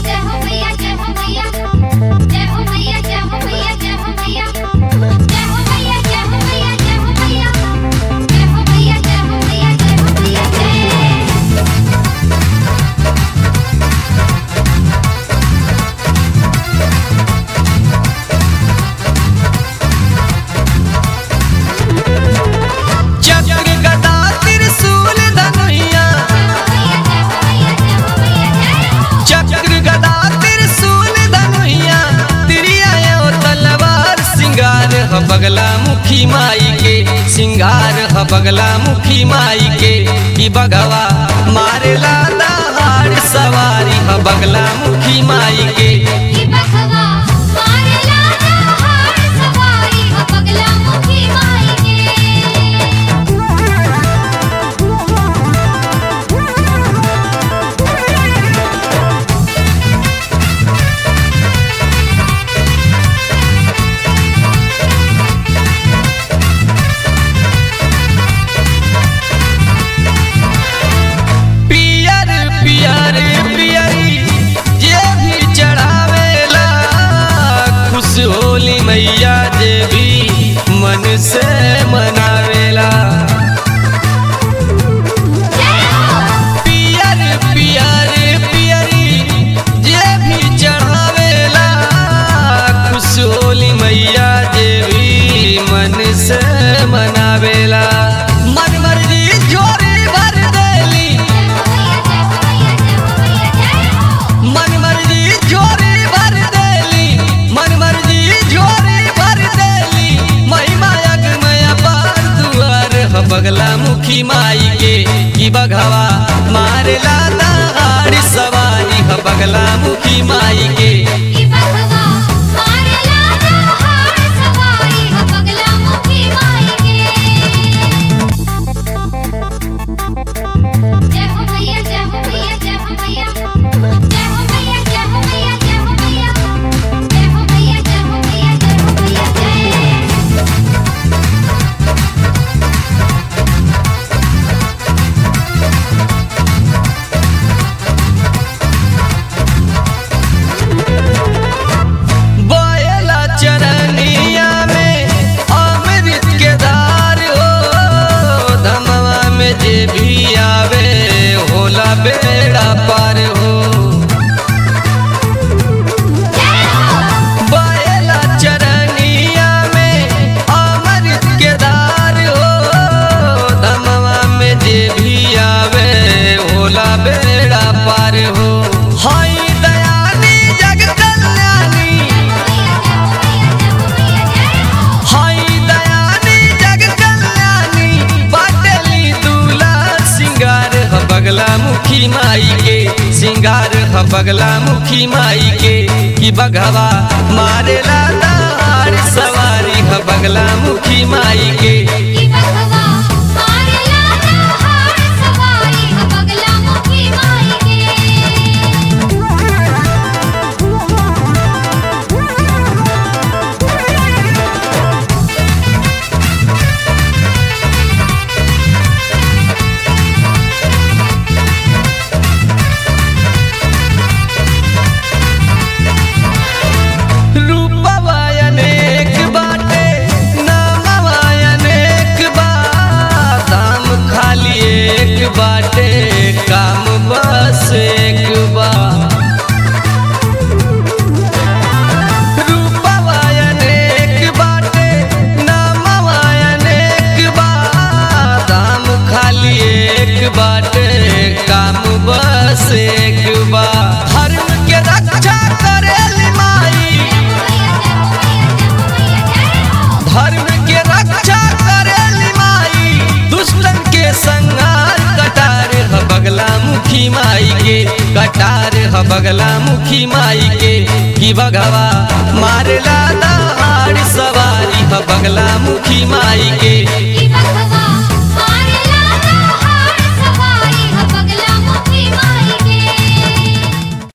जय हो मैया जय हो मैया जय हो मैया जय हो मैया जय हो मैया जय हो मैया जय हो मैया जय हो मैया जय हो मैया जय हो मैया जय हो मैया जय चक्र गदा त्रिशूल धनुइया चक्र गदा त्रिशूल धनुइया तिरिया और तलवार सिंगार ह बगला मुखी माई के सिंगार ह बगला मुखी माई के कि बगवा मारेला दहाड़ सवारी ह बगला मुखी माई के की बखवा मारेला दहाड़ सवारी हो पगला मुखी माई के पियर पियर पियरी जे भी चढ़ावेला खुश होली मैया जे भी मन से मनावेला पियर पियर पियरी जे भी चढ़ावेला खुश होली मैया जे भी मन से मनावेला मन मर्जी झोरी भर देली मन मर्जी झोरी भर देली मन मर्जी झोरी भर देली महिमा यज्ञमय पार दुआर ह बगला मुखी माई के कि बघवा मारेला दहाड़ सवारी ह बगला मुखी माई के की बखवा मारेला दहाड़ सवारी हो पगला मुखी माई के जय हो मैया जय हो मैया जय हो मैया जय हो मैया जय हो मैया जय हो मैया जय हो मैया जय हो मैया जय हो मैया जय बोयला चरनिया में अमृत के धार हो धमवा में जे भी आवे होला बेड़ा पार हो बोयला चरनिया में अमृत के धार हो धमवा में जे भी आवे होला बेड़ा पार हो हाय दयानी जग कल्याणी हाय दयानी जग कल्याणी बाटली दूला सिंगार ह बगला मुखी माई के सिंगार ह बगला मुखी माई के कि बघवा मारेला दहाड़ सवारी ह बगला मुखी माई के की बखवा मारेला दहाड़ सवारी हो पगला मुखी माई के रूपवा अनेक बाटे नामवा अनेक बा दाम खाली एक बाटे काम बस एक बा रूपवा अनेक बाटे नामवा अनेक बा दाम खाली एक बाटे काम बस एक बा धर्म के रक्षा करेली माई धर्म के रक्षा करेली माई दुष्टन के संहार कटार ह बगला मुखी माई के कटार ह बगला मुखी माई के कि बगवा मारेला दहाड़ सवारी ह बगला मुखी माई के